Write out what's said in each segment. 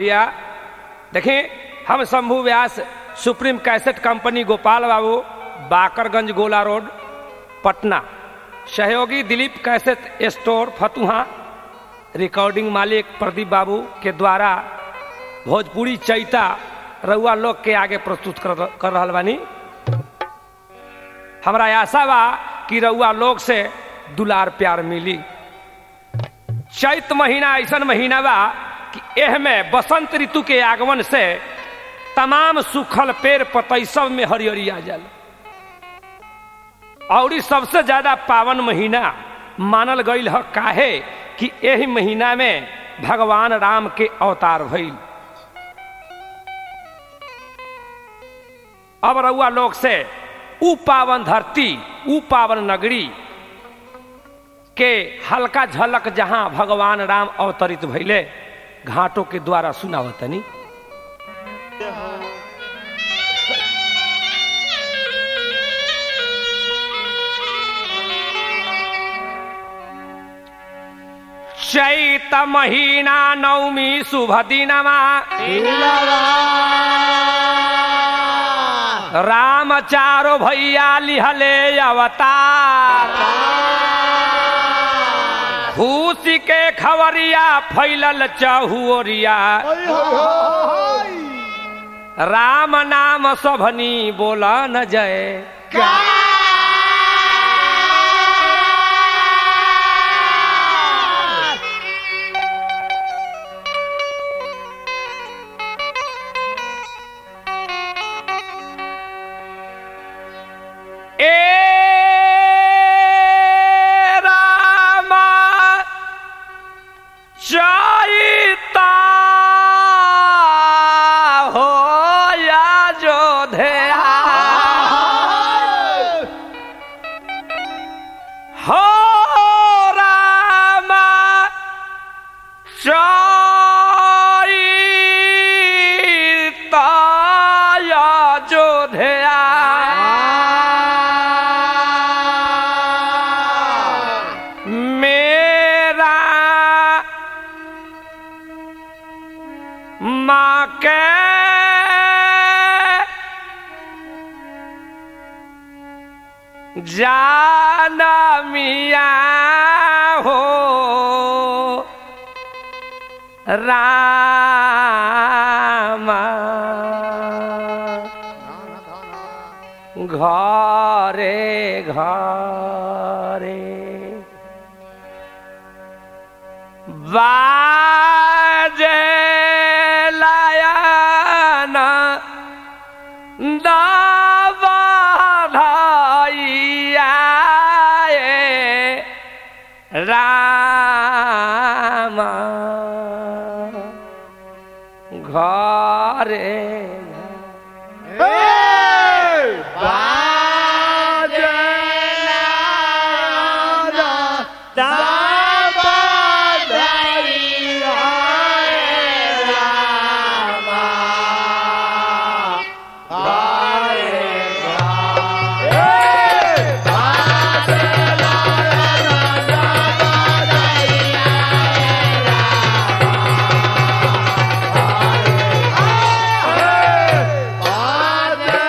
या देखिए हम Shambhu Vyas supreme cassette company Gopal बाबू बाकरगंज गोला रोड पटना सहयोगी Dilip cassette store Fatuha recording मालिक प्रदीप बाबू के द्वारा भोजपुरी चैता रउआ लोग के आगे प्रस्तुत कर, कर रहल बानी हमरा आशा बा कि रउआ लोग से दुलार प्यार मिली चैत महीना ऐसा महीना बा कि एह में बसंत ऋतु के आगमन से तमाम सूखल पेड़ पतई सब में हरियरी आ जाला और सबसे ज्यादा पावन महीना मानल गईल ह काहे कि यही महीना में भगवान राम के अवतार भइल अब रउआ लोग से उ पावन धरती उ पावन नगरी के हल्का झलक जहां भगवान राम अवतरित भइले घाटों के द्वारा सुनावतनी चैत महीना नवमी शुभ दिनमा राम चारो भैया लिहले अवतार खुशी के खबरिया फैलल चहुरिया राम नाम सभनी बोला न जय ए रामा चैता हो या जोधया हो रामा चैता या जोधया मेरा माँ के जाना मिया हो रामा घरे घरे बाजे लायन दबधैया राम घरे Padre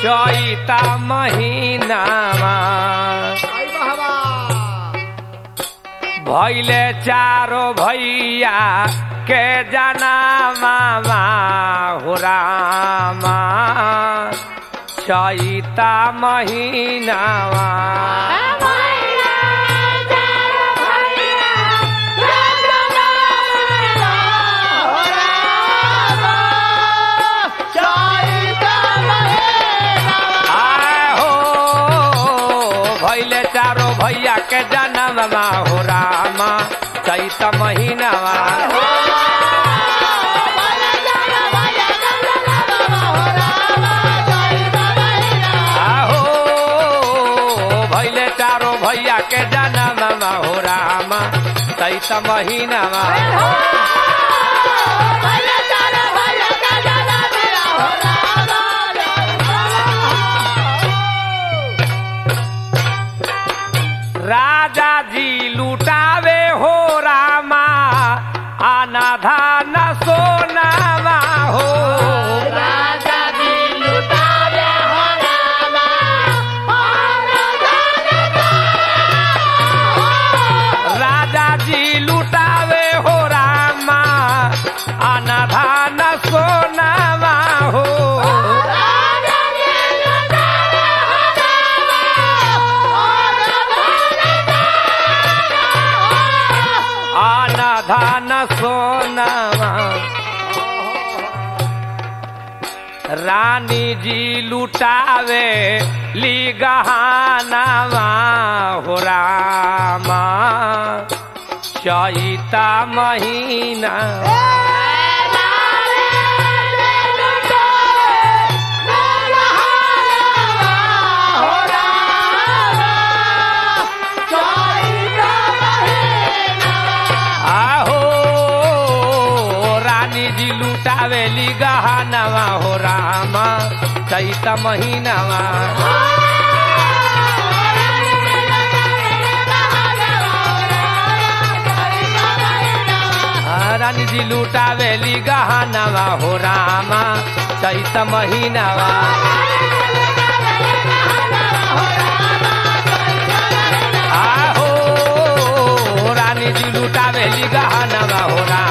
चैता महीनामा आई बहवा भैले चारो भैया के जना मामा हो रामा चैता महीनामा आए हो भैले चारो भैया के जनममा हो रामा चैत महीनामा आहो भैले चारो भैया के जनममा हो रामा चैत महीनामा राजा जी लुटावे हो रामा आना धान सोनामा हो राजा जी लुटावे हो रामा आना धान सोनामा हो आना धान सोनामा रानी जी लुटावे ली गहानामा हो रामा चैता महीना आहो रानी जी लुटावेली गहनवा हो रामा चैत महीनावा आ, रानी जी लुटावेली गहनवा हो रामा चैत महीनावा आहो रानी जी लुटावेली गहनवा हो रामा